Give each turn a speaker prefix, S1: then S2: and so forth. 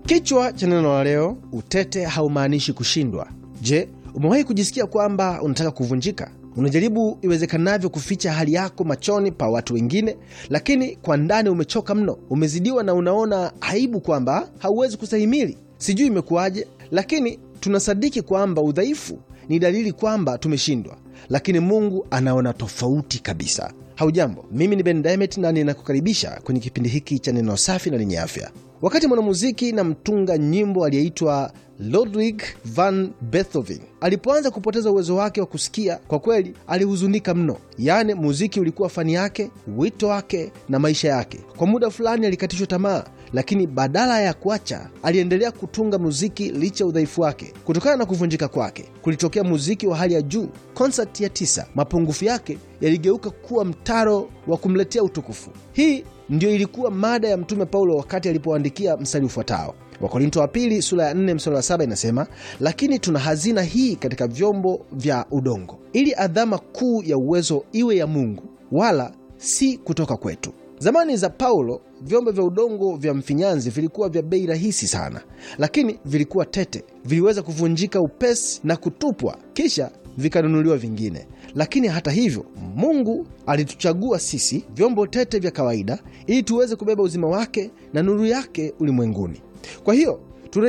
S1: Kichwa cha neno la leo, utete haumaanishi kushindwa. Je, umewahi kujisikia kwamba unataka kuvunjika? Unajaribu iwezekanavyo kuficha hali yako machoni pa watu wengine, lakini kwa ndani umechoka mno, umezidiwa na unaona aibu kwamba hauwezi kustahimili. Sijui imekuwaje, lakini tunasadiki kwamba udhaifu ni dalili kwamba tumeshindwa, lakini Mungu anaona tofauti kabisa. Haujambo, mimi ni Ben Diamond na ninakukaribisha kwenye kipindi hiki cha neno safi na lenye afya. Wakati mwanamuziki na mtunga nyimbo aliyeitwa Ludwig van Beethoven alipoanza kupoteza uwezo wake wa kusikia, kwa kweli alihuzunika mno. Yaani, muziki ulikuwa fani yake, wito wake na maisha yake. Kwa muda fulani alikatishwa tamaa, lakini badala ya kuacha, aliendelea kutunga muziki licha ya udhaifu wake. Kutokana na kuvunjika kwake, kulitokea muziki wa hali ya juu. Konsati ya tisa, mapungufu yake yaligeuka kuwa mtaro wa kumletea utukufu. Hii ndiyo ilikuwa mada ya Mtume Paulo wakati alipoandikia mstari ufuatao Wakorinto wa pili sura ya 4 mstari wa 7 inasema, lakini tuna hazina hii katika vyombo vya udongo, ili adhama kuu ya uwezo iwe ya Mungu, wala si kutoka kwetu. Zamani za Paulo, vyombo vya udongo vya mfinyanzi vilikuwa vya bei rahisi sana, lakini vilikuwa tete, viliweza kuvunjika upesi na kutupwa, kisha vikanunuliwa vingine. Lakini hata hivyo, Mungu alituchagua sisi vyombo tete vya kawaida, ili tuweze kubeba uzima wake na nuru yake ulimwenguni. Kwa hiyo